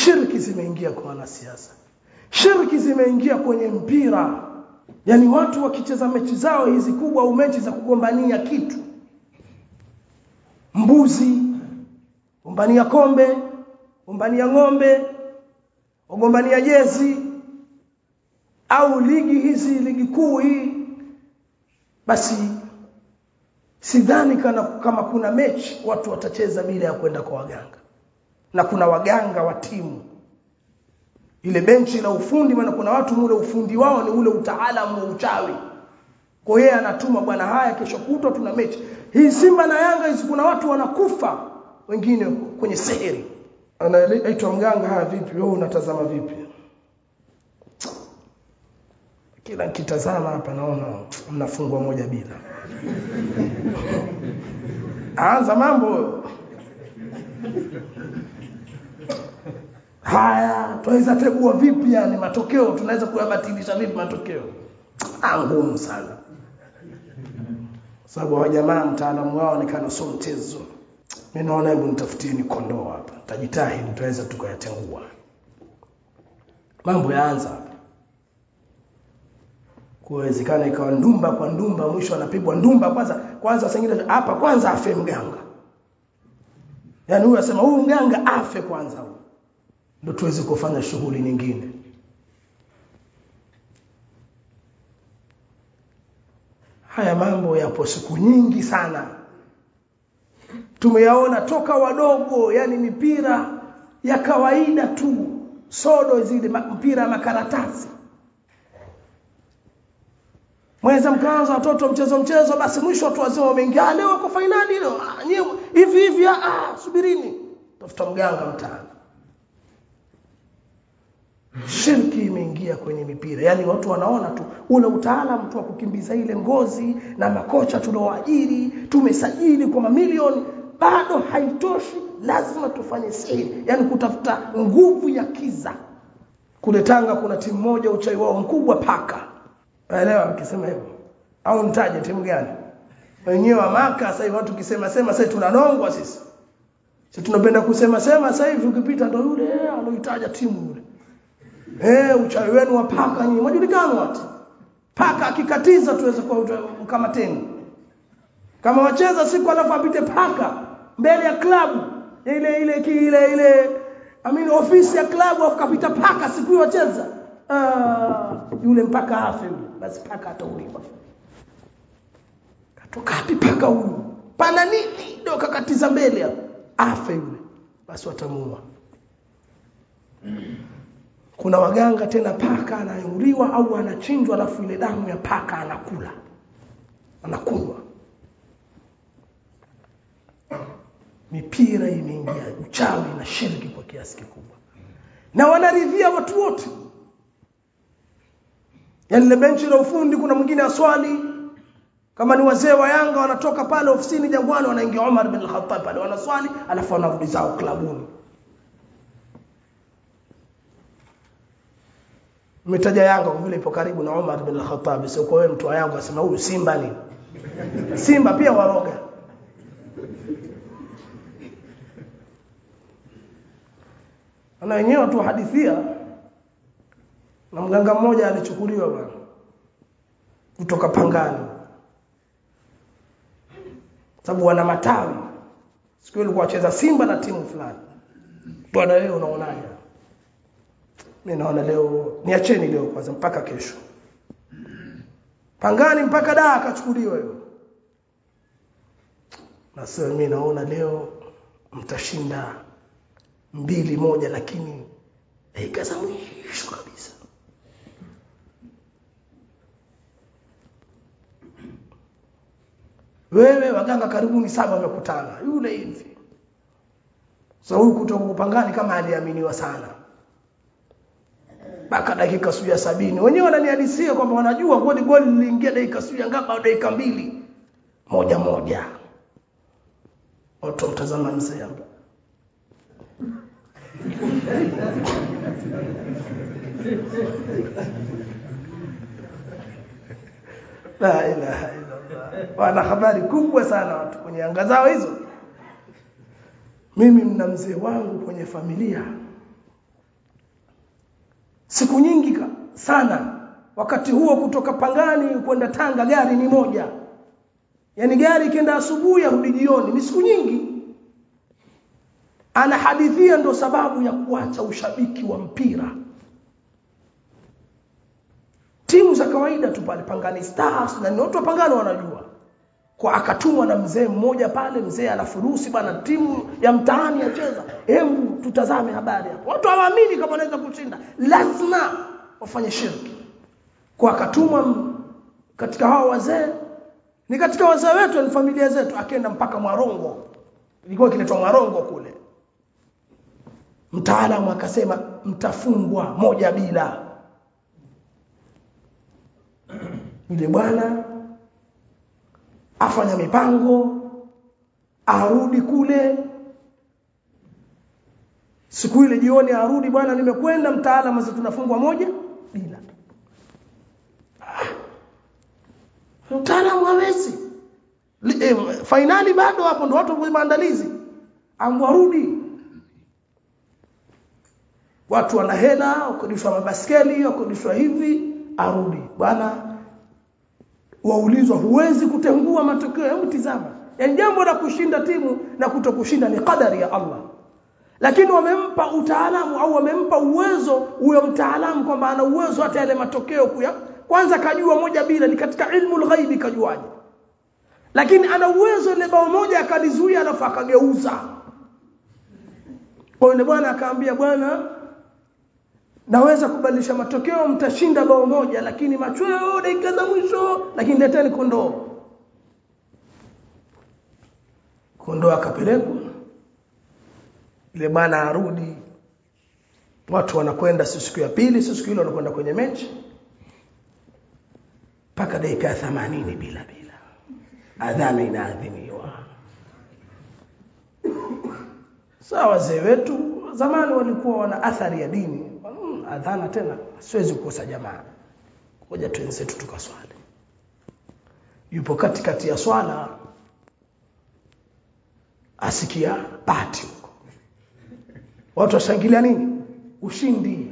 shirki zimeingia kwa wanasiasa shirki zimeingia kwenye mpira yaani watu wakicheza mechi zao hizi kubwa au mechi za kugombania kitu mbuzi gombania kombe gombania ng'ombe wagombania jezi au ligi hizi ligi kuu hii basi sidhani kana kama kuna mechi watu watacheza bila ya kwenda kwa waganga na kuna waganga wa timu ile benchi la ufundi maana kuna watu mule ufundi wao ni ule utaalamu wa uchawi kwa hiyo anatuma bwana haya kesho kutwa tuna mechi hii Simba na Yanga hizi kuna watu wanakufa wengine kwenye seheri anaitwa mganga haya vipi wewe unatazama vipi kila nikitazama hapa naona mnafungwa moja bila anza mambo haya tunaweza tegua vipi yani matokeo tunaweza kuyabatilisha vipi matokeo ah ngumu sana sababu wa jamaa mtaalamu wao onekana sio mchezo mimi naona hebu nitafutieni kondoo hapa tajitahidi tutaweza tukayatengua mambo yaanza hapa kuwezekana ikawa ndumba kwa ndumba mwisho anapigwa ndumba kwanza kwanza sengine hapa kwanza afe mganga yaani huyu asema huyu mganga afe kwanza huyu ndio tuweze kufanya shughuli nyingine haya mambo yapo siku nyingi sana tumeyaona toka wadogo yani mipira ya kawaida tu sodo zile mpira ya makaratasi mweza mkaanza watoto mchezo mchezo basi mwisho watu wazima wameingia leo kwa fainali leo hivi hivi ah subirini tafuta mganga mtaani shirki imeingia kwenye mipira yani watu wanaona tu ule utaalamu tu wa kukimbiza ile ngozi na makocha tulioajiri tumesajili kwa mamilioni bado haitoshi lazima tufanye siri yani kutafuta nguvu ya kiza kule Tanga kuna timu moja uchai wao mkubwa paka Naelewa ukisema hivyo. Au nitaje timu gani? Wenyewe wa maka sasa hivi watu kisema sema sasa tunanongwa sisi. Sisi tunapenda kusema sema sasa hivi ukipita ndo yule aloitaja timu yule. Eh uchawi wenu wa paka nyinyi mwajulikana watu. Paka akikatiza tuweze kwa kama teni. Kama wacheza siku alafu apite paka mbele ya klabu ile ile ile ile I mean ofisi ya klabu afu kapita paka siku hiyo wacheza. Ah, yule mpaka afe yule basi paka atauliwa katoka wapi paka huyu pana nini ndio kakatiza mbele hapo afe yule basi watamuua kuna waganga tena paka anayuliwa au anachinjwa alafu ile damu ya paka anakula anakunywa mipira imeingia uchawi na shirki kwa kiasi kikubwa na wanaridhia watu wote Yaani ile benchi la ufundi kuna mwingine aswali kama ni wazee wa Yanga wanatoka pale ofisini Jangwani wanaingia Omar bin Khattab pale wanaswali alafu wanarudi zao klabuni. Umetaja Yanga kwa vile ipo karibu na Omar bin Khattab sio kwa wewe mtu wa Yanga asema huyu Simba ni. Simba pia waroga. Ana wenyewe tu hadithia na mganga mmoja alichukuliwa bwana kutoka Pangani sababu wana matawi siku ile kuwacheza Simba na timu fulani bwana wewe unaonaje mimi naona leo niacheni leo kwanza mpaka kesho Pangani mpaka daa akachukuliwa hiyo na sasa mimi naona leo mtashinda mbili moja lakini dakika za mwisho kabisa wewe waganga karibuni saba wamekutana yule hivi sasa huyu kutoka kupangani kama aliaminiwa sana mpaka dakika suya sabini wenyewe wananihadisia kwamba wanajua goli goli liliingia dakika suya ngapi au dakika mbili moja moja watu mtazama mzee hapa la ilaha illallah wana habari kubwa sana watu kwenye anga zao hizo mimi mna mzee wangu kwenye familia siku nyingi sana wakati huo kutoka Pangani kwenda Tanga gari ni moja yani gari ikienda asubuhi arudi jioni ni siku nyingi anahadithia ndo sababu ya kuacha ushabiki wa mpira timu za kawaida tu pale Pangani Stars na ni watu wa Pangani wanajua kwa akatumwa na mzee mmoja pale mzee anafurusi bana timu ya mtaani yacheza hebu tutazame habari hapo watu hawaamini kama wanaweza kushinda lazima wafanye shirki kwa akatumwa katika hao wazee ni katika wazee wetu ni familia zetu akaenda mpaka Mwarongo ilikuwa kinaitwa Mwarongo kule mtaalamu akasema mtafungwa moja bila yule bwana afanya mipango arudi kule siku ile jioni arudi bwana nimekwenda mtaalamu sasa tunafungwa moja bila mtaalamu hawezi eh, fainali bado hapo ndo watu wa maandalizi amwarudi watu wana hela wakodishwa mabaskeli wakodishwa hivi arudi bwana waulizwa huwezi kutengua matokeo hebu tizama yani jambo la kushinda timu na kutokushinda ni kadari ya Allah lakini wamempa utaalamu au wamempa uwezo huyo mtaalamu kwamba ana uwezo hata yale matokeo kuya kwanza kajua moja bila ni katika ilmu ghaibi kajuaje lakini ana uwezo ile bao moja akalizuia alafu akageuza kwa yule bwana akaambia bwana naweza kubadilisha matokeo mtashinda bao moja lakini machweo dakika za mwisho lakini leteni kondoo kondoo akapelekwa ile bwana arudi watu wanakwenda siku ya pili siku ile wanakwenda kwenye mechi mpaka dakika ya 80 bila bila adhana inaadhiniwa sawa wazee wetu zamani walikuwa wana athari ya dini hmm, adhana tena siwezi kukosa jamaa ngoja tuenzetu tukaswali yupo katikati ya swala asikia pati huko watu washangilia nini ushindi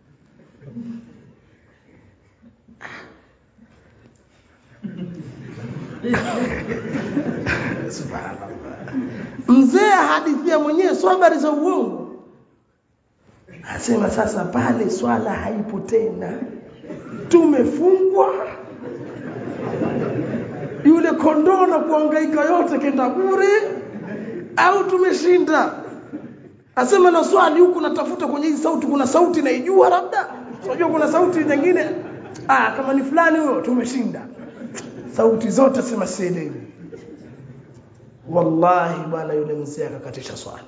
subhanallah mzee hadithia mwenyewe sio habari za uongo asema sasa pale swala haipo tena tumefungwa yule kondoo na kuhangaika yote kenda bure au tumeshinda asema na swali huku natafuta kwenye hizi sauti kuna sauti naijua labda unajua kuna sauti nyingine ah kama ni fulani huyo tumeshinda sauti zote sema sielewi wallahi bwana yule mzee akakatisha swala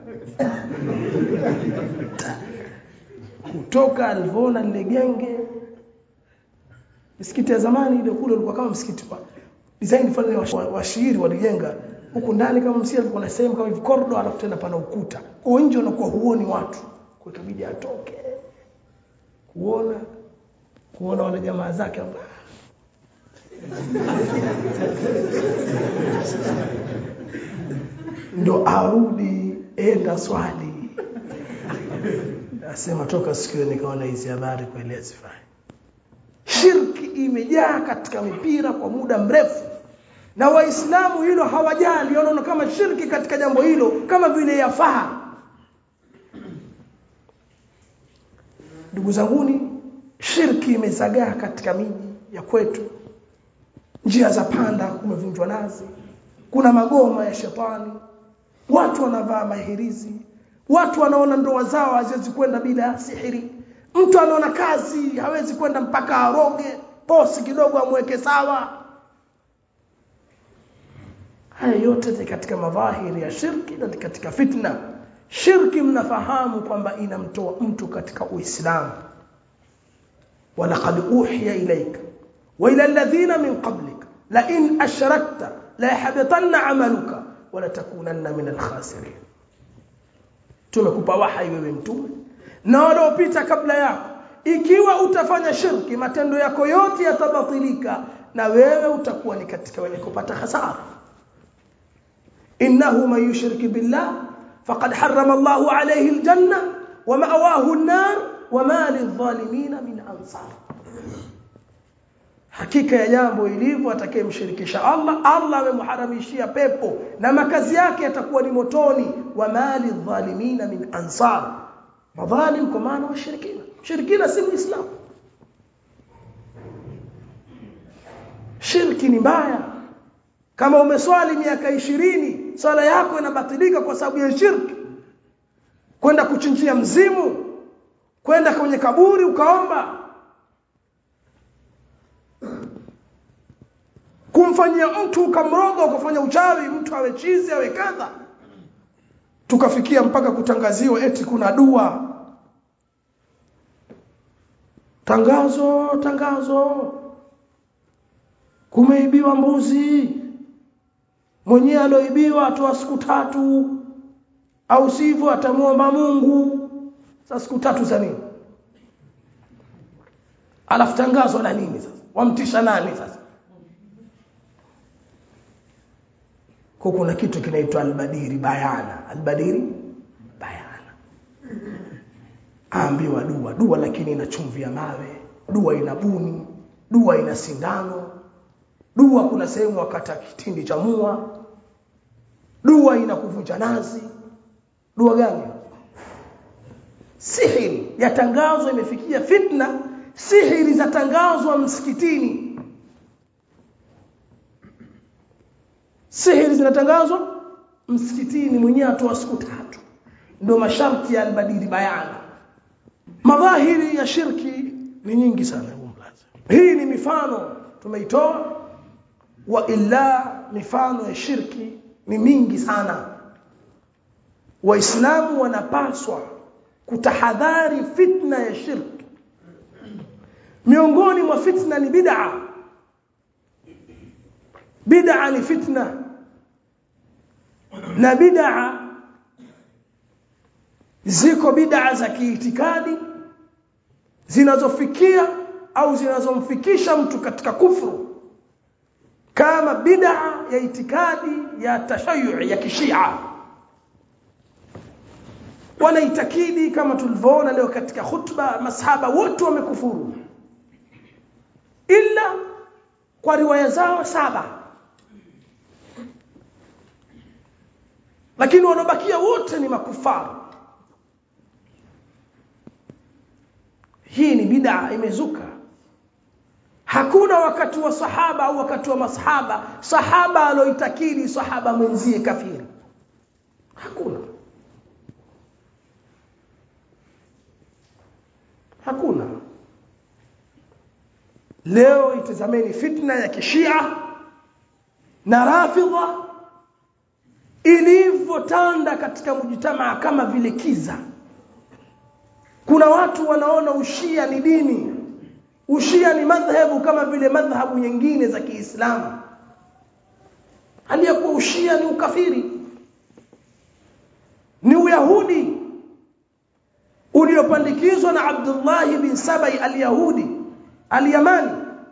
kutoka alivyoona lile genge misikiti ya zamani ile kule ulikuwa kama msikiti kwa design fulani wa, wa shairi walijenga huku ndani kama msikiti alikuwa na sehemu kama hivi corridor alafu tena pana ukuta kwa nje unakuwa huoni watu kwa ikabidi atoke kuona kuona wale jamaa zake ambao ndo arudi enda swali asema toka siku nikaona hizi habari kweli hazifai shirki imejaa katika mipira kwa muda mrefu na waislamu hilo hawajali wanaona kama shirki katika jambo hilo kama vile yafaa ndugu zanguni shirki imezagaa katika miji ya kwetu njia za panda kumevunjwa nazi kuna magoma ya shetani watu wanavaa mahirizi watu wanaona ndoa zao haziwezi kwenda bila sihiri mtu anaona kazi hawezi kwenda mpaka aroge bosi kidogo amweke sawa haya yote ni katika madhahiri ya shirki na katika fitna shirki mnafahamu kwamba inamtoa mtu katika uislamu walaqad uhiya ilayka wa ila alladhina min qablik la in ashrakta la yahbatanna amaluka wa la takunanna min alkhasirin tumekupa wahai wewe mtume na waliopita kabla yako ikiwa utafanya shirki matendo yako yote yatabatilika na wewe utakuwa ni katika wenye kupata hasara innahu man yushrik billah faqad harrama Allahu alayhi aljanna wa ma'wahu an-nar wama lidhalimina min ansar hakika ya jambo ilivyo atakayemshirikisha Allah Allah amemharamishia pepo na makazi yake yatakuwa ni motoni wama lidhalimina min ansar madhalim kwa maana washirikina shirikina si muislamu shirki ni mbaya kama umeswali miaka ishirini swala yako inabatilika kwa sababu ya shirki kwenda kuchinjia mzimu kwenda kwenye kaburi ukaomba kumfanyia mtu ukamroga ukafanya uchawi mtu awe chizi awe kadha tukafikia mpaka kutangaziwa eti kuna dua tangazo tangazo kumeibiwa mbuzi mwenyewe aloibiwa atoa siku tatu au sivyo atamuomba Mungu sasa siku tatu za nini alafu tangazo la nini sasa wamtisha nani sasa kwa kuna kitu kinaitwa albadiri bayana albadiri bayana aambiwa dua dua lakini ina chumvi ya mawe dua ina buni dua ina sindano dua kuna sehemu wakata kitindi cha mua dua ina kuvunja nazi dua gani sihiri yatangazwa imefikia fitna sihiri zatangazwa msikitini sihiri zinatangazwa msikitini mwenyewe atoa siku tatu ndio masharti ya albadili bayana madhahiri ya shirki ni nyingi sana hii ni mifano tumeitoa wa illa mifano ya shirki ni mingi sana waislamu wanapaswa kutahadhari fitna ya shirki miongoni mwa fitna ni bid'a bid'a ni fitna na bid'a ziko bid'a za kiitikadi zinazofikia au zinazomfikisha mtu katika kufuru kama bid'a ya itikadi ya tashayu ya kishia wanaitakidi kama tulivyoona leo katika khutba masahaba wote wamekufuru ila kwa riwaya zao saba lakini wanabakia wote ni makufaru hii ni bid'a imezuka hakuna wakati wa sahaba au wakati wa masahaba sahaba aloitakidi sahaba mwenzie kafiri hakuna hakuna leo itazameni fitna ya kishia na rafidha ilivyotanda katika mjitamaa kama vile kiza kuna watu wanaona ushia ni dini ushia ni madhhabu kama vile madhhabu nyingine za Kiislamu hali ya kuwa ushia ni ukafiri ni uyahudi uliopandikizwa na Abdullah bin Sabai al-Yahudi al-Yamani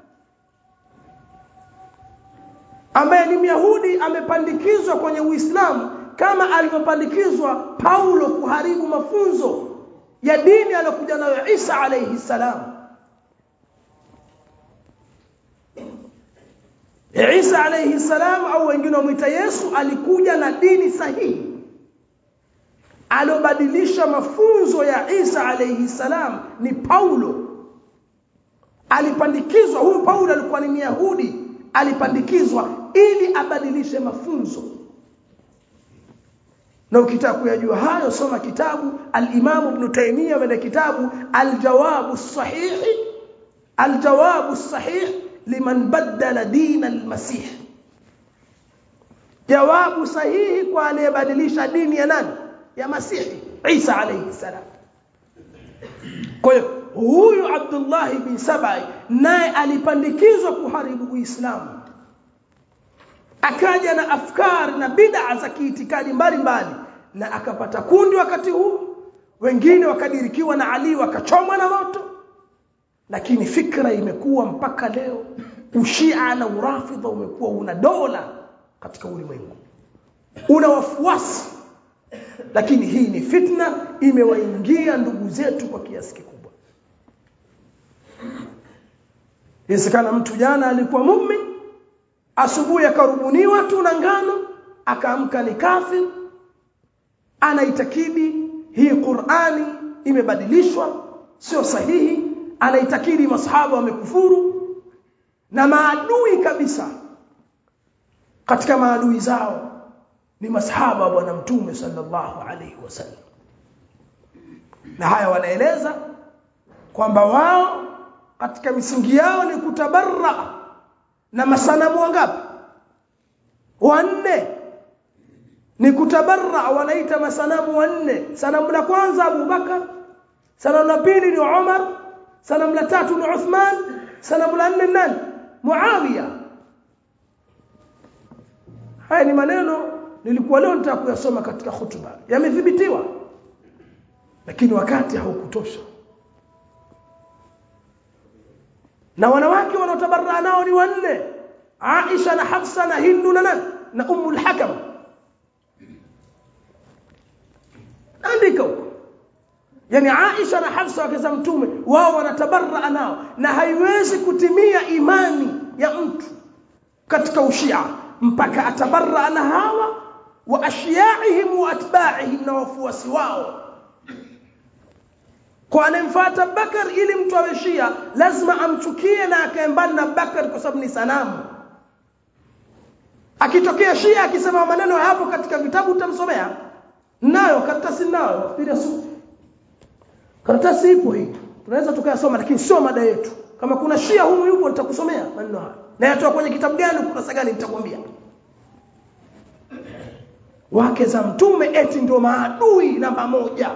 ambaye ni Myahudi amepandikizwa kwenye Uislamu kama alivyopandikizwa Paulo kuharibu mafunzo ya dini aliyokuja nayo Isa alayhi salam Isa alayhi salam au wengine wamuita Yesu alikuja na dini sahihi alobadilisha mafunzo ya Isa alayhi salam ni Paulo alipandikizwa huyu Paulo alikuwa ni Myahudi alipandikizwa ili abadilishe mafunzo na ukitaka kuyajua hayo soma kitabu al-Imam Ibn Taymiyyah mwenye kitabu al-Jawab as-Sahih al-Jawab as-Sahih liman badala din al-Masih jawabu sahihi kwa aliyebadilisha dini ya nani ya Masihi Isa alayhi salam kwa hiyo huyu Abdullah bin Sabai naye alipandikizwa kuharibu Uislamu akaja na afkar na bid'a za kiitikadi mbalimbali na akapata kundi wakati huu wengine wakadirikiwa na Ali wakachomwa na moto lakini fikra imekuwa mpaka leo ushia na urafidha umekuwa una dola katika ulimwengu una wafuasi lakini hii ni fitna imewaingia ndugu zetu kwa kiasi kikubwa inawezekana mtu jana alikuwa mumin asubuhi akarubuniwa tu na ngano akaamka ni kafir anaitakidi hii Qur'ani imebadilishwa sio sahihi anaitakidi masahaba wamekufuru na maadui kabisa katika maadui zao ni masahaba wa bwana mtume sallallahu alaihi wasallam na haya wanaeleza kwamba wao katika misingi yao ni kutabarra na masanamu wangapi wanne ni kutabarra wanaita masanamu wanne sanamu la kwanza Abu Bakar sanamu la pili ni Umar sanamu la tatu ni Uthman sanamu la nne nani Muawiya haya ni maneno nilikuwa leo nitaka kuyasoma katika hutuba yamethibitiwa lakini wakati haukutosha na wanawake wanaotabarra nao ni wanne Aisha na Hafsa na Hindu na nani na Ummu al-Hakam andika huko yani Aisha na Hafsa wakeza mtume wao wanatabarra nao na haiwezi kutimia imani ya mtu katika ushia mpaka atabarra na hawa wa ashiyaihim wa atba'ihim na wafuasi wao kwa anemfuata Bakar ili mtu awe Shia lazima amchukie na akaembana na Bakar kwa sababu ni sanamu akitokea Shia akisema maneno hapo katika vitabu utamsomea nayo karatasi nayo nafikiri su karatasi ipo hii tunaweza tukayasoma lakini sio mada yetu kama kuna Shia humu yupo nitakusomea maneno haya na yatoa kwenye kitabu gani ukurasa gani nitakwambia wake za mtume eti ndio maadui namba moja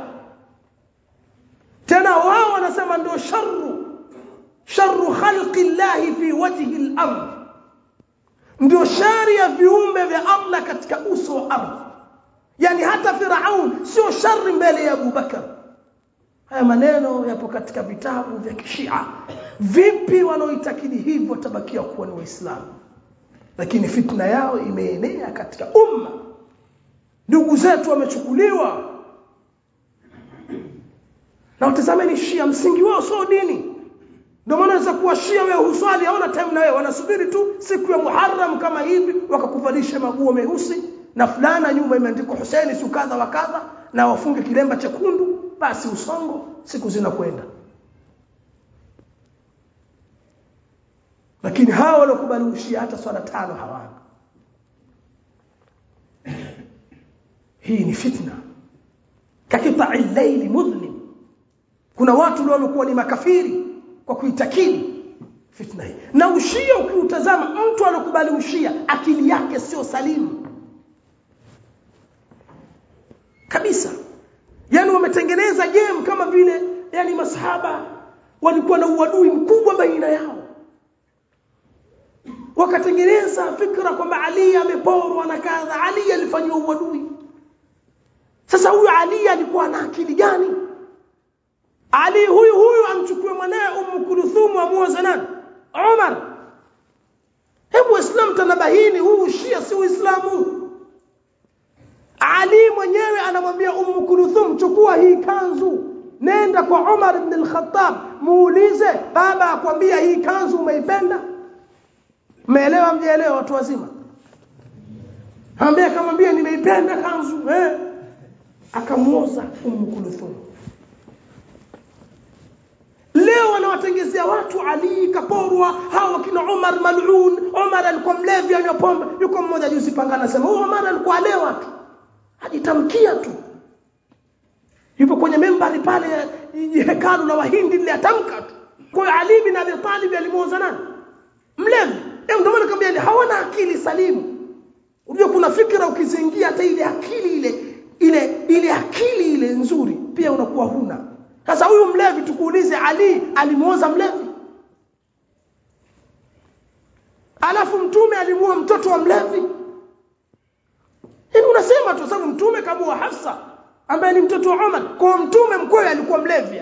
tena wao wanasema ndio sharru sharru khalqi llahi fi wajhi al-ard ndio shari ya viumbe vya Allah katika uso wa ardhi yani hata Firaun sio shari mbele ya Abu Bakar haya maneno yapo katika vitabu vya kishia vipi wanaoitakidi hivyo watabakia kuwa ni waislamu lakini fitna yao imeenea katika umma ndugu zetu wamechukuliwa na utazameni shia msingi wao sio dini ndio maana unaweza kuwa shia wewe huswali haona time na wewe wanasubiri tu siku ya Muharram kama hivi wakakuvalisha maguo meusi na fulana nyuma imeandikwa Hussein si kadha wa kadha na wafunge kilemba chekundu basi usongo siku zinakwenda lakini hawa waliokubali ushia hata swala tano hawana hii ni fitna kakita'i layli mudhlim kuna watu leo wamekuwa ni makafiri kwa kuitakidi fitna hii na ushia ukiutazama mtu alokubali ushia akili yake sio salimu kabisa yani wametengeneza game kama vile yani masahaba walikuwa na uadui mkubwa baina yao wakatengeneza fikra kwamba Ali ameporwa na kadha Ali alifanywa uadui sasa huyu Ali alikuwa na akili gani Ali huyu huyu amchukue mwanae Ummu Kulthum amuoze nani Umar hebu Waislamu tanabahini huu Shia si Uislamu Ali mwenyewe anamwambia Ummu Kulthum chukua hii kanzu nenda kwa Umar ibn al-Khattab muulize baba akwambia hii kanzu umeipenda Umeelewa mjaelewa watu wazima? Ambia akamwambia nimeipenda kanzu eh akamuoza Ummu Kulthum. Leo wanawatengezea watu Ali kaporwa hawa kina Umar mal'un Umar alikuwa mlevi anywa pombe yuko mmoja juzi panga anasema huyo Umar alikuwa alewa tu ajitamkia tu yupo kwenye membari pale hekalu la wahindi lile atamka tu kwa hiyo Ali bin Abi Talib alimuoza nani mlevi Hebu ndio maana nikamwambia hawana akili salimu. Unajua kuna fikra ukizingia hata ile akili ile ile ile akili ile nzuri pia unakuwa huna. Sasa huyu mlevi tukuulize Ali alimuoza mlevi? Alafu mtume alimuoa mtoto wa mlevi? Hivi unasema tu sababu mtume kamuoa Hafsa ambaye ni mtoto wa Umar. Kwa mtume mkwewe alikuwa mlevi.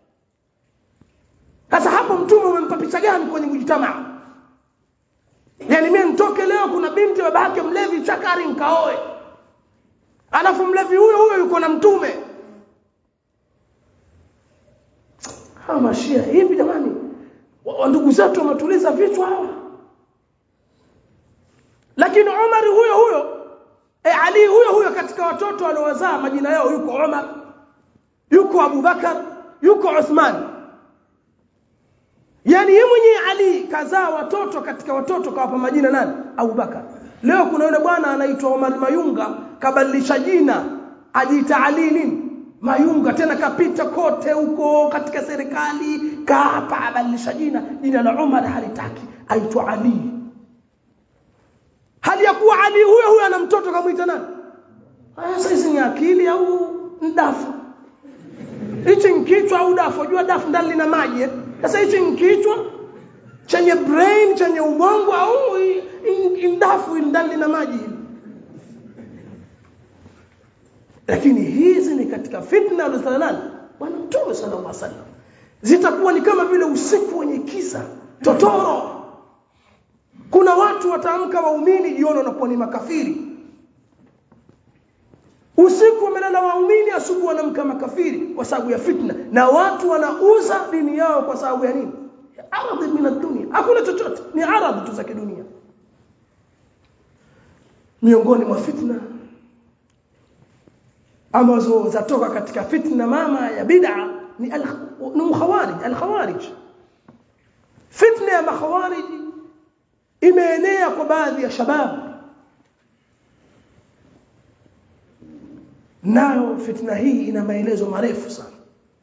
Sasa hapo mtume umempa picha gani kwenye mjitamaa? Yaani mimi nitoke leo kuna binti baba yake mlevi chakari nkaoe. Alafu mlevi huyo huyo yuko na mtume. Hawa mashia hivi jamani. wa ndugu zetu wametuliza vichwa hawa lakini Umar huyo huyo e Ali huyo huyo katika watoto waliowazaa majina yao yuko Umar yuko Abu Bakar yuko Uthman yani yeye mwenyewe Ali kazaa watoto katika watoto kawapa majina nani Abu Bakar leo kuna yule bwana anaitwa Omar Mayunga kabadilisha jina ajiita Ali nini Mayunga tena kapita kote huko katika serikali kaapa abadilisha jina jina la Umar halitaki aitwa Ali hali ya kuwa Ali huyo huyo ana mtoto kamuita nani haya sasa ni akili au ndafu hichi nkichwa au dafu jua dafu ndani lina maji sasa hichi nkichwa chenye brain chenye ubongo au ndafu ndani lina maji lakini hizi ni katika fitna alizana nani bwana mtume sallallahu alaihi wasallam zitakuwa ni kama vile usiku wenye kisa totoro kuna watu wataamka waumini jioni wanakuwa ni makafiri usiku wamelala waumini asubuhi wanamka makafiri kwa sababu ya fitna na watu wanauza dini yao kwa sababu ya nini aradhi min dunia hakuna chochote ni aradhi tu za kidunia miongoni mwa fitna ambazo zatoka katika fitna mama ya bid'a ni al ni khawarij al khawarij fitna ya makhawarij imeenea kwa baadhi ya shababu nayo fitna hii ina maelezo marefu sana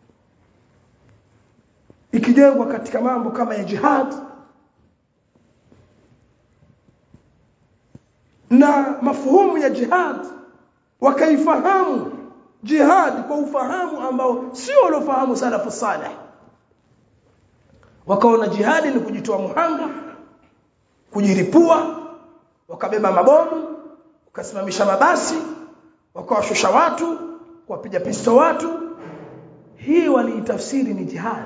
ikijengwa katika mambo kama ya jihad na mafuhumu ya jihad wakaifahamu jihad kwa ufahamu ambao sio waliofahamu salafu salih wakaona jihadi ni kujitoa muhanga kujiripua wakabeba mabomu wakasimamisha mabasi wakawashusha watu kuwapiga pisto watu hii waliitafsiri ni jihad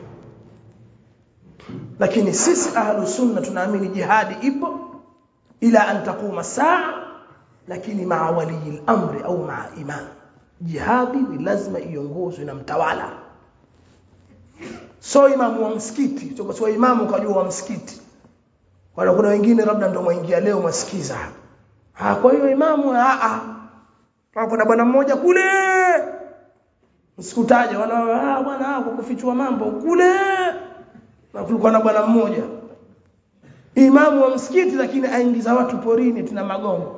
lakini sisi ahlu sunna tunaamini jihadi ipo ila an taquma saa lakini maa walii amri au maa imam jihadi ni lazima iongozwe na mtawala so imamu wa msikiti sio so imamu kajua wa msikiti wala kuna wengine labda ndio mwaingia leo mwasikiza ah kwa hiyo imamu a a hapo na bwana mmoja kule msikutaje wana ah bwana kwa kufichua mambo kule na kulikuwa na bwana mmoja imamu wa msikiti lakini aingiza watu porini tuna magongo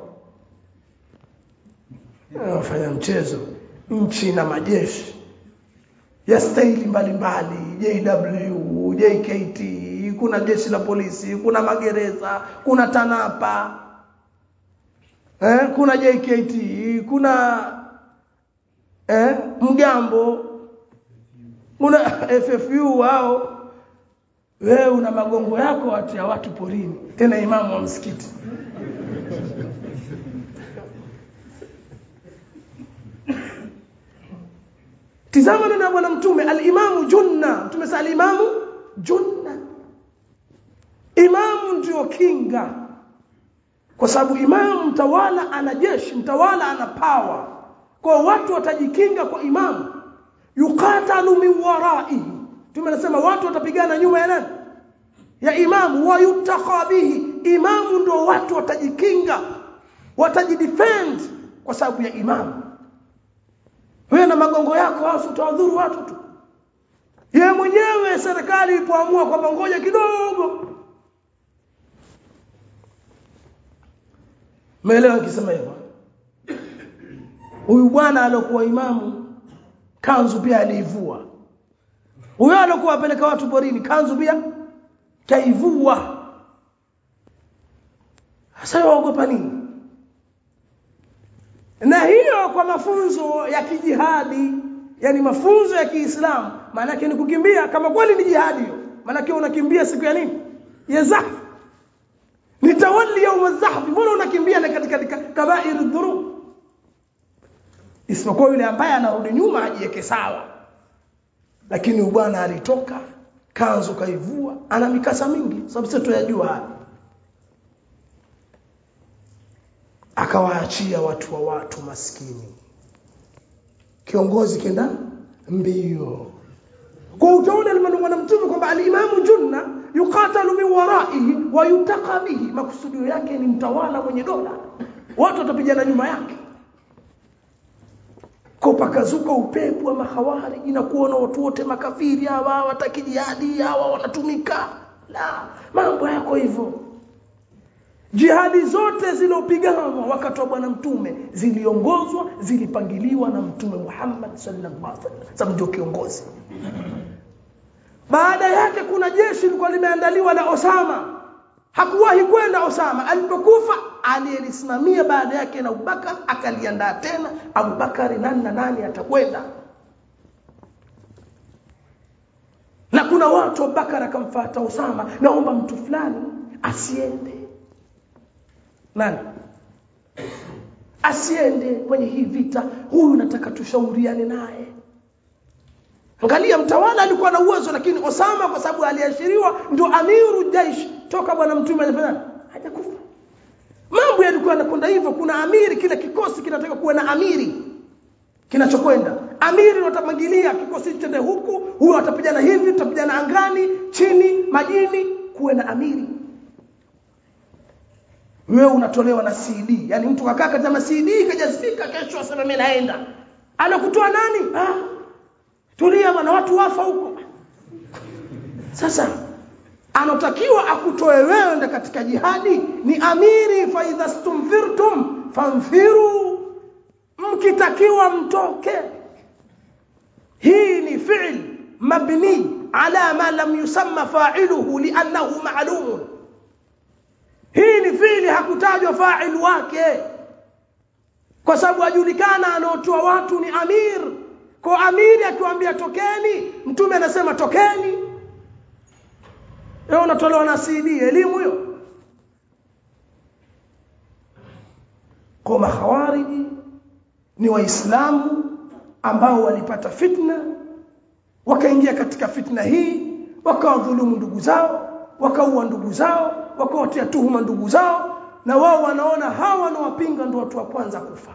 wafanya mchezo nchi na majeshi ya staili mbalimbali JW, JKT, kuna jeshi la polisi, kuna magereza, kuna TANAPA, eh, kuna JKT, kuna eh, mgambo, kuna FFU wao. Wewe una magongo yako watu ya watu porini, tena imamu wa msikiti. Tizama neno la bwana mtume al-imamu junna. Mtume sa al-imamu junna. Imamu ndio kinga. Kwa sababu imamu mtawala ana jeshi, mtawala ana power. Kwa watu watajikinga kwa imamu. Yuqatalu min waraihi. Mtume anasema watu watapigana nyuma ya nani? Ya imamu wa yutaqa bihi. Imamu ndio watu watajikinga. Watajidefend kwa sababu ya imamu. Wewe na magongo yako hasa utawadhuru watu tu. Yeye mwenyewe serikali ilipoamua kwamba ngoja kidogo. Meelewa nikisema hivyo? Huyu bwana aliyokuwa imamu kanzu pia aliivua. Huyo aliyokuwa apeleka watu porini kanzu pia kaivua. Sasa waogopa nini? na hiyo kwa mafunzo ya kijihadi yani mafunzo ya Kiislamu maana yake ni kukimbia kama kweli ni jihadi hiyo maana yake unakimbia siku ya nini ya zahf ni tawalli yaum zahf mbona unakimbia na katika kabair dhunub isipokuwa yule ambaye anarudi nyuma ajiweke sawa lakini bwana alitoka kanzu kaivua ana mikasa mingi sababu sisi tuyajua haya akawaachia watu wa watu maskini kiongozi kenda mbio kwa utaona limenongwa na mtume kwamba alimamu junna yuqatalu min waraihi wa yutaqa bihi makusudio yake ni mtawala mwenye dola watu watapigana nyuma yake kwa pakazuka upepo wa mahawariji na kuona watu wote makafiri hawa hawataki jihadi hawa wanatumika la mambo yako hivyo jihadi zote zilizopiganwa wakati wa bwana mtume ziliongozwa zilipangiliwa na mtume Muhammad sallallahu alaihi wasallam ndio kiongozi baada yake kuna jeshi lilikuwa limeandaliwa la Osama hakuwahi kwenda Osama alipokufa aliyelisimamia baada yake na Abubakar akaliandaa tena Abubakar nani na nani atakwenda na kuna watu Abubakar akamfuata Osama naomba mtu fulani asiende nani asiende kwenye hii vita huyu nataka tushauriane naye angalia mtawala alikuwa na uwezo lakini Osama kwa sababu aliashiriwa ndio amiru jaish toka bwana mtume alifanya hajakufa mambo yalikuwa yanakwenda hivyo kuna amiri kila kikosi kinataka kuwa na amiri kinachokwenda amiri watapangilia kikosi chende huku huyo atapigana hivi tutapigana angani chini majini kuwe na amiri wewe unatolewa na CD yani mtu kakaa katika CD kajazifika kesho asema mimi naenda anakutoa nani ah tulia bwana watu wafa huko sasa anotakiwa akutoe wewe nda katika jihadi ni amiri fa idha stumfirtum famfiru mkitakiwa mtoke hii ni fi'l mabni ala ma lam yusamma fa'iluhu li'annahu ma'lumun hii ni fi'li hakutajwa fa'il wake kwa sababu ajulikana anaotoa watu ni amir kwa amiri akiwaambia tokeni mtume anasema tokeni leo unatolewa na CD elimu hiyo kwa mahawariji ni waislamu ambao walipata fitna wakaingia katika fitna hii wakawadhulumu ndugu zao wakaua ndugu zao wakawatia tuhuma ndugu zao na wao wanaona hawa wanaowapinga ndio watu wa kwanza kufa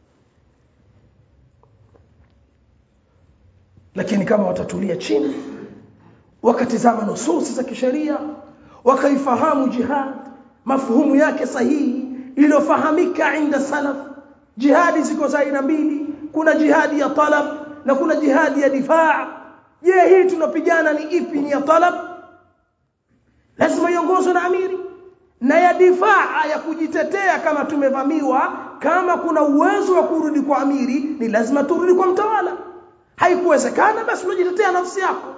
lakini kama watatulia chini wakatizama nususi za kisheria wakaifahamu jihad mafuhumu yake sahihi iliyofahamika inda salaf jihadi ziko za aina mbili kuna jihadi ya talab na kuna jihadi ya difaa je hii tunapigana ni ipi ni ya talab lazima iongozwe na amiri na ya difaa ya kujitetea kama tumevamiwa kama kuna uwezo wa kurudi kwa amiri ni lazima turudi kwa mtawala haikuwezekana basi unajitetea nafsi yako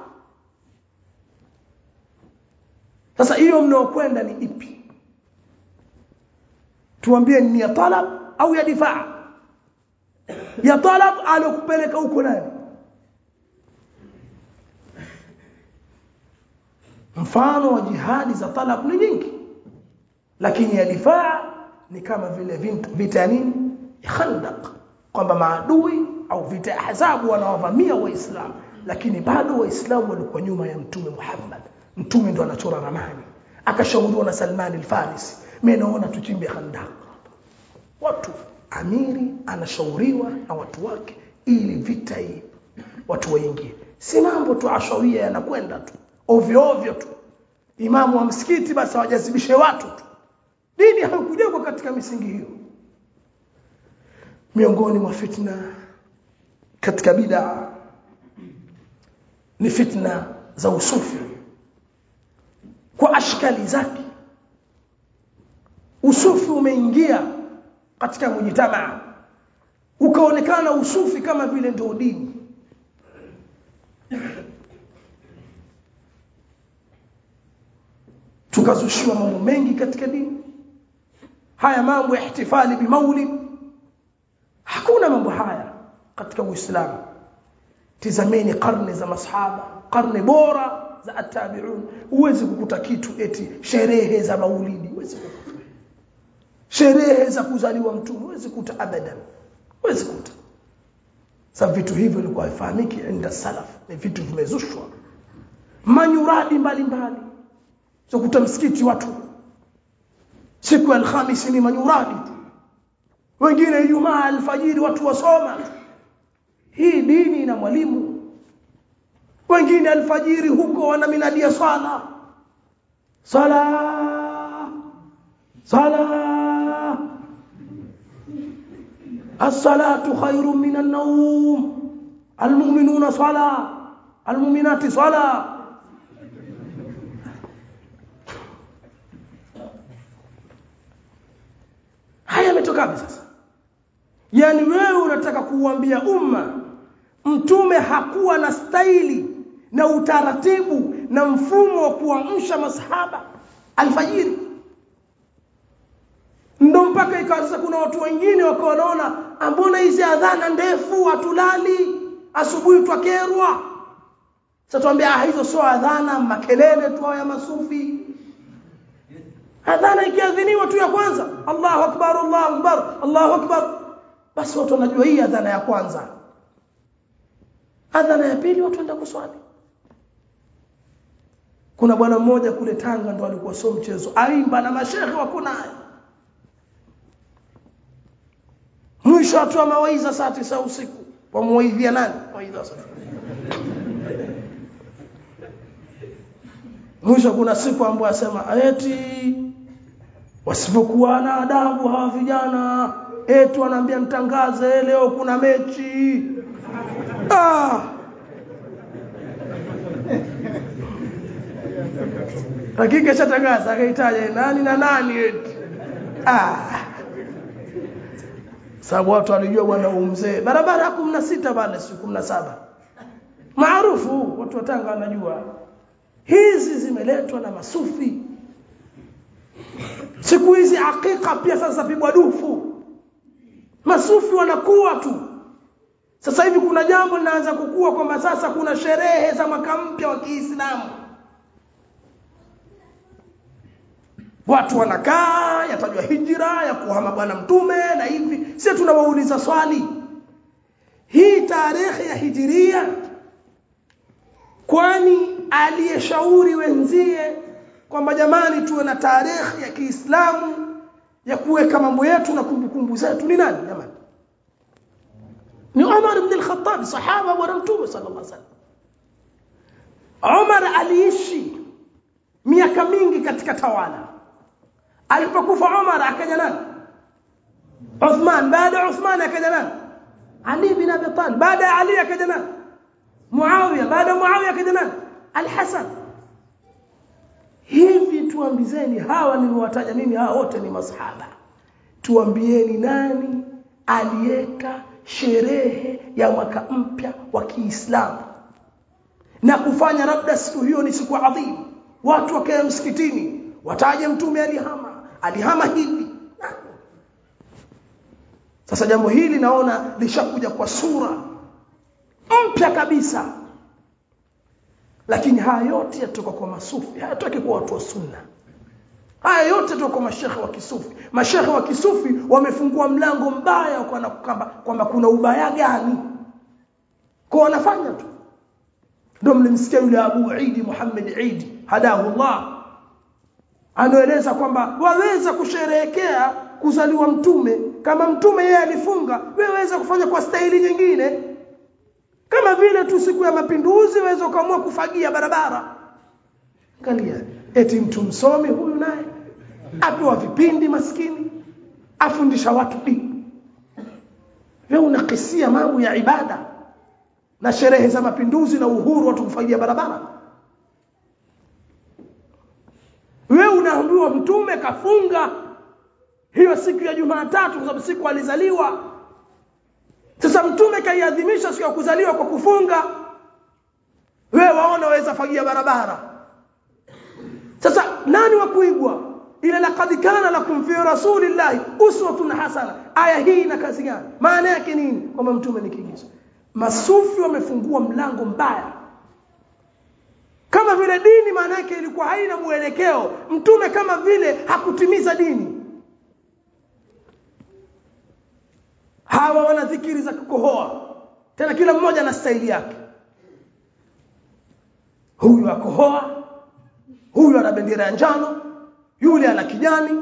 sasa hiyo mnaokwenda ni ipi tuambie ni ya talab au ya difaa ya talab alokupeleka huko nani mfano wa jihadi za talab ni nyingi lakini ya difaa ni kama vile vita ya nini ya khandaq kwamba maadui au vita ya ahzabu wanawavamia waislamu lakini bado waislamu walikuwa nyuma ya mtume Muhammad mtume ndo anachora ramani akashauriwa na Salman al-Farisi mimi naona tuchimbe khandaq watu amiri anashauriwa na watu wake ili vita hii watu waingie si mambo tu ashawia yanakwenda tu ovyo ovyo tu imamu wa msikiti basi hawajazibishe watu tu dini haikujengwa katika misingi hiyo miongoni mwa fitna katika bid'a ni fitna za usufi kwa ashkali zake usufi umeingia katika mujitamaa ukaonekana usufi kama vile ndio dini tukazushiwa mambo mengi katika dini haya mambo ya ihtifali bimaulid hakuna mambo haya katika uislamu tizameni karne za masahaba karne bora za atabiun huwezi kukuta kitu eti sherehe za maulidi huwezi kukuta sherehe za kuzaliwa mtume huwezi kukuta abadan huwezi kukuta sababu vitu hivyo vilikuwa havifahamiki inda salaf ni vitu vimezushwa manyuradi mbalimbali so kuta msikiti watu siku ya alhamisi ni manyuradi tu wengine ijumaa alfajiri watu wasoma hii dini ina mwalimu wengine alfajiri huko wanaminadia swala swala swala as-salatu khairun min an-nawm al-mu'minuna swala al-mu'minati swala haya yametoka sasa yani wewe unataka kuuambia umma mtume hakuwa na staili na utaratibu na mfumo wa kuamsha masahaba alfajiri ndo mpaka ikawa sasa kuna watu wengine wakawa wanaona ambona hizi adhana ndefu hatulali asubuhi twakerwa sasa tuambia ah hizo sio adhana makelele tu ya masufi adhana ikiadhiniwa tu ya kwanza Allahu akbar Allahu akbar Allahu akbar basi watu wanajua hii adhana ya kwanza adhana ya pili watu waenda kuswali kuna bwana mmoja kule Tanga ndo alikuwa sio mchezo aimba na mashehe wako naye mwisho atoa mawaidha saa tisa usiku wamuwaidhia nani mawaidha sasa mwisho kuna siku ambayo asema eti wasipokuwa na adabu hawa vijana eti wanaambia mtangaze leo kuna mechi ah hakika shatangaza akahitaja nani na nani eti ah sababu watu walijua bwana umzee barabara ya 16 pale si 17 maarufu watu wa Tanga wanajua hizi zimeletwa na masufi siku hizi hakika pia sasa pigwa dufu masufi wanakuwa tu sasa hivi kuna jambo linaanza kukua kwamba sasa kuna sherehe za mwaka mpya wa Kiislamu watu wanakaa yatajwa hijra ya kuhama bwana mtume na hivi sisi tunawauliza swali hii tarehe ya hijiria kwani aliyeshauri wenzie kwamba jamani tuwe na tarehe ya Kiislamu ya kuweka mambo yetu na kumbukumbu zetu ni nani jamani ni Umar ibn al-Khattab sahaba wa mtume sallallahu alaihi wasallam Umar aliishi miaka mingi katika tawala alipokufa Umar akaja nani Uthman baada ya Uthman akaja nani Ali bin Abi Talib baada ya Ali akaja nani Muawiya baada ya Muawiya akaja nani Al-Hasan hivi tuambizeni hawa niliwataja mimi hawa wote ni masahaba tuambieni nani aliweka sherehe ya mwaka mpya wa Kiislamu na kufanya labda siku hiyo ni siku adhimu watu wakae msikitini wataje mtume alihama alihama hivi sasa jambo hili naona lishakuja kwa sura mpya kabisa lakini haya yote yatoka kwa masufi hayatoki kwa watu wa sunna haya yote yatoka kwa mashekhe wa kisufi mashekhe wa kisufi wamefungua mlango mbaya kwamba kwamba kuna ubaya gani kwa wanafanya tu ndio mlimsikia yule Abu Idi Muhammad Idi hadahu Allah anaeleza kwamba waweza kusherehekea kuzaliwa mtume kama mtume yeye alifunga wewe waweza kufanya kwa staili nyingine kama vile tu siku ya mapinduzi waweza ukaamua kufagia barabara angalia eti mtu msomi huyu naye apewa vipindi maskini afundisha watu dini wewe unakisia mambo ya ibada na sherehe za mapinduzi na uhuru watu kufagia barabara wewe unaambiwa mtume kafunga hiyo siku ya Jumatatu kwa sababu siku alizaliwa sasa mtume kaiadhimisha siku ya kuzaliwa kwa kufunga wewe waona waweza fagia barabara sasa nani wa kuigwa ila laqad kana lakum fi rasulillahi uswatun hasana aya hii ina kazi gani maana yake nini kwamba mtume ni kigizo masufi wamefungua mlango mbaya kama vile dini maana yake ilikuwa haina mwelekeo mtume kama vile hakutimiza dini hawa wana dhikiri za kukohoa tena kila mmoja ana staili yake huyu akohoa huyu ana bendera ya njano yule ana kijani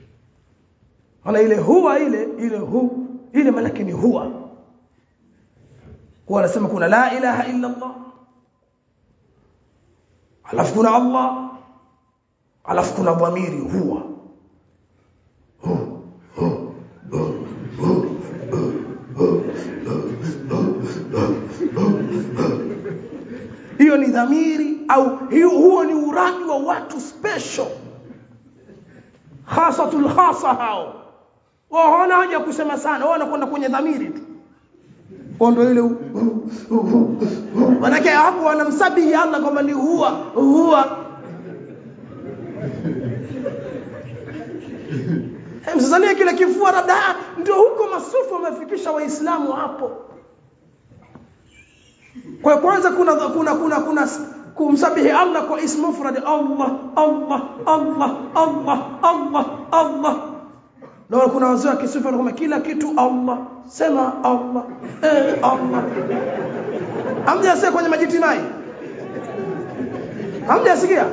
ana ile huwa ile ile hu ile maana ni huwa kwa anasema kuna la ilaha illa Allah alafu kuna Allah alafu kuna dhamiri huwa hiyo ni dhamiri au hiyo huo ni uradi wa watu special khasatul khasa hao wao hawana haja kusema sana wao wanakwenda kwenye dhamiri tu ndio ile manake hapo wanamsabihi Allah kwamba ni huwa huwa msizanie kile kifua labda ndio huko masufu wamefikisha waislamu hapo kwa kwanza kuna kuna kuna kuna kumsabihi Allah kwa ismu mufrad Allah Allah Allah Allah Allah Allah na kuna wazee wa kisufi wanasema kila kitu Allah sema Allah eh Allah hamjasikia kwenye majitimai hamjasikia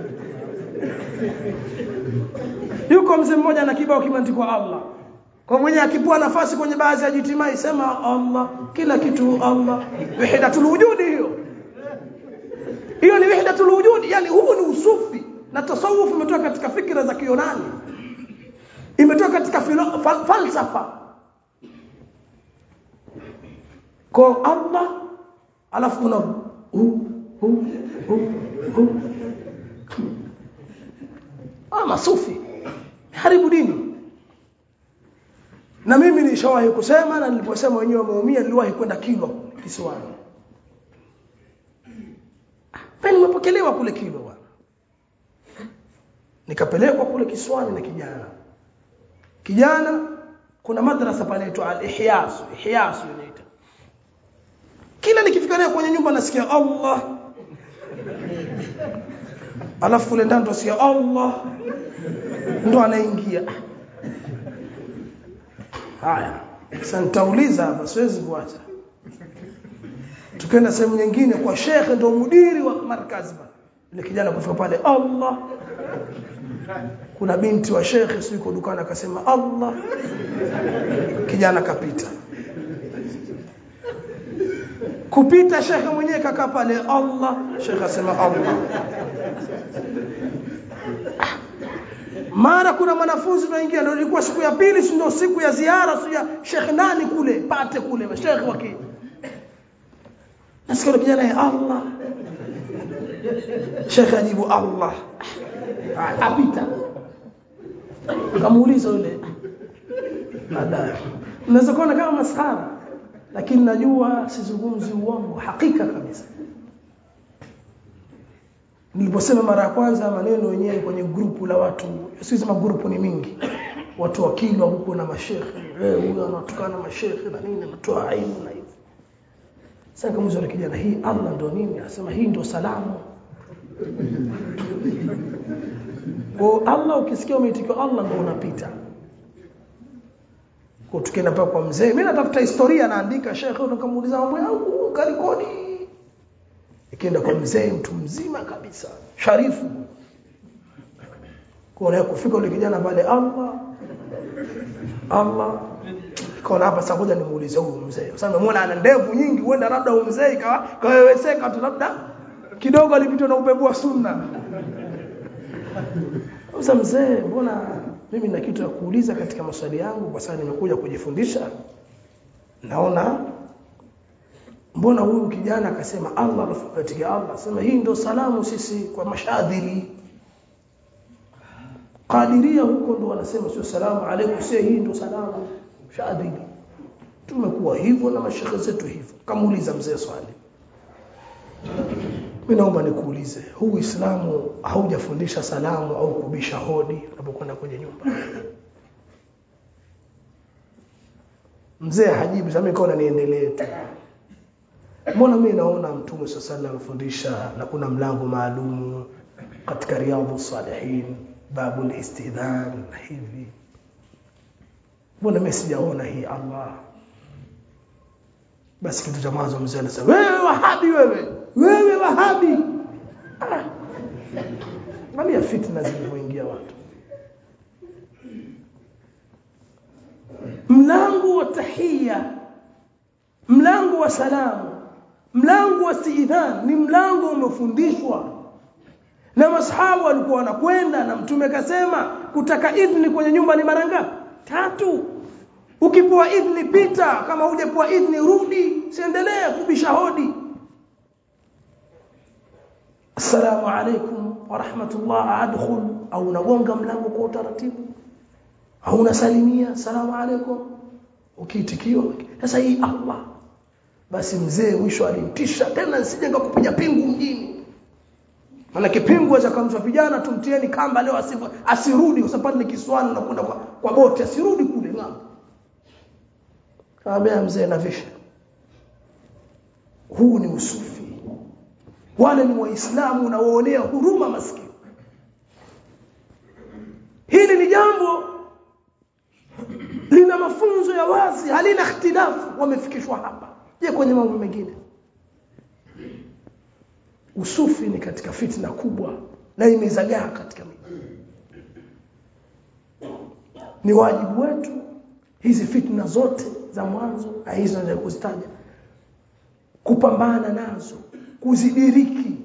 yuko mzee mmoja na kibao kimeandikwa Allah kwa mwenye akipua nafasi kwenye baadhi ya jitimai sema Allah kila kitu Allah wahdatul wujudi hiyo hiyo ni wahdatul wujudi yani huu ni usufi na tasawuf umetoka katika fikra za Kiyunani imetoka katika fal falsafa kwa Allah alafu kuna hu hu hu hu ah masufi haribu dini na mimi nishawahi kusema na niliposema wenyewe wameumia niliwahi kwenda Kilwa kisiwani peni nimepokelewa kule Kilwa bwana nikapelekwa kule kisiwani na kijana kijana kuna madrasa pale inaitwa al-Ihyas Ihyas inaita kila nikifikiria kwenye nyumba nasikia Allah alafu kule ndani nasikia Allah ndo anaingia haya sasa nitauliza hapa siwezi kuacha tukaenda sehemu nyingine kwa shekhe ndo mudiri wa markazi ile kijana kufika pale Allah kuna binti wa shekhe siku dukani akasema Allah kijana kapita kupita shekhe mwenyewe kakaa pale Allah shekhe asema Allah mara kuna mwanafunzi tunaingia ndio ilikuwa siku ya pili si ndio siku ya ziara si ya shekhe nani kule pate kule mashekhe waki nasikia kijana ya Allah shekhe ajibu Allah apita kamuuliza yule baadaye unaweza kuona kama maskhara lakini najua sizungumzi uongo hakika kabisa niliposema mara ya kwanza maneno yenyewe kwenye grupu la watu sisema grupu ni mingi watu wakilwa huko na mashekhe eh huyo anatukana mashekhe na nini anatoa aibu na hivyo sasa kama mzee kijana hii Allah ndo nini anasema hii ndo salamu kwa Allah ukisikia umeitikio Allah ndo unapita kwa tukienda pale kwa mzee mimi natafuta historia naandika shekhe unakamuuliza mambo yangu kalikoni ikienda kwa mzee mtu mzima kabisa sharifu kuona kufika yule kijana pale Allah Allah kaona hapa sasa ngoja nimuulize huyu mzee sasa nimeona ana ndevu nyingi huenda labda huyu mzee ikawa kaweweseka tu labda kidogo alipitwa na upepo wa sunna sasa mzee mbona mimi na kitu ya kuuliza katika maswali yangu kwa sababu nimekuja kujifundisha naona mbona huyu kijana akasema Allah katika Allah sema hii ndio salamu sisi kwa mashadhili Qadiria huko ndo wanasema sio salamu alaykum sio hii ndio salamu shadhili tumekuwa hivyo na mashekhe zetu hivyo kamuuliza mzee swali mimi naomba nikuulize huu Uislamu haujafundisha salamu au kubisha hodi unapokwenda kwenye nyumba mzee hajibu sasa mimi kaona niendelee tu mbona mimi naona mtume sallallahu anafundisha na kuna mlango maalum katika riyadhus salihin babul istidhan na hivi mbona mimi sijaona hii Allah basi kitu cha mwanzo mzee anasema wewe wahabi wewe wewe wahabi ah. Angalia fitna zilivyoingia watu mlango wa tahia mlango wa salamu mlango wa istidhan ni mlango umefundishwa na masahaba walikuwa wanakwenda na mtume akasema kutaka idhni kwenye nyumba ni mara ngapi tatu ukipewa idhni pita kama hujapewa idhni rudi siendelee kubisha hodi assalamu alaikum wa rahmatullah adkhul au unagonga mlango kwa utaratibu au unasalimia assalamu alaikum ukiitikiwa sasa hii Allah basi mzee mwisho alimtisha tena nisije kupiga pingu mjini maana kipingu cha kamsha vijana tumtieni kamba leo asifu asirudi kwa sababu ni kiswani na kwenda kwa, kwa boti asirudi kule ng'ambo kaambia mzee na visha huu ni usufi wale ni waislamu na waonea huruma maskini hili ni jambo lina mafunzo ya wazi halina ikhtilafu wamefikishwa hapa je kwenye mambo mengine usufi ni katika fitna kubwa na imezagaa katika miji ni wajibu wetu hizi fitna zote za mwanzo hizo ndio kuzitaja kupambana nazo kuzidiriki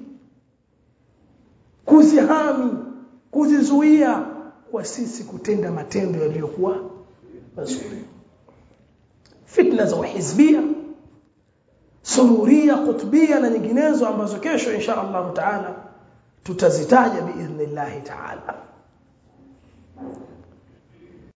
kuzihami kuzizuia kwa sisi kutenda matendo yaliyokuwa mazuri fitna za uhizbia sururia kutbia na nyinginezo ambazo kesho insha Allah taala tutazitaja biidhnillah taala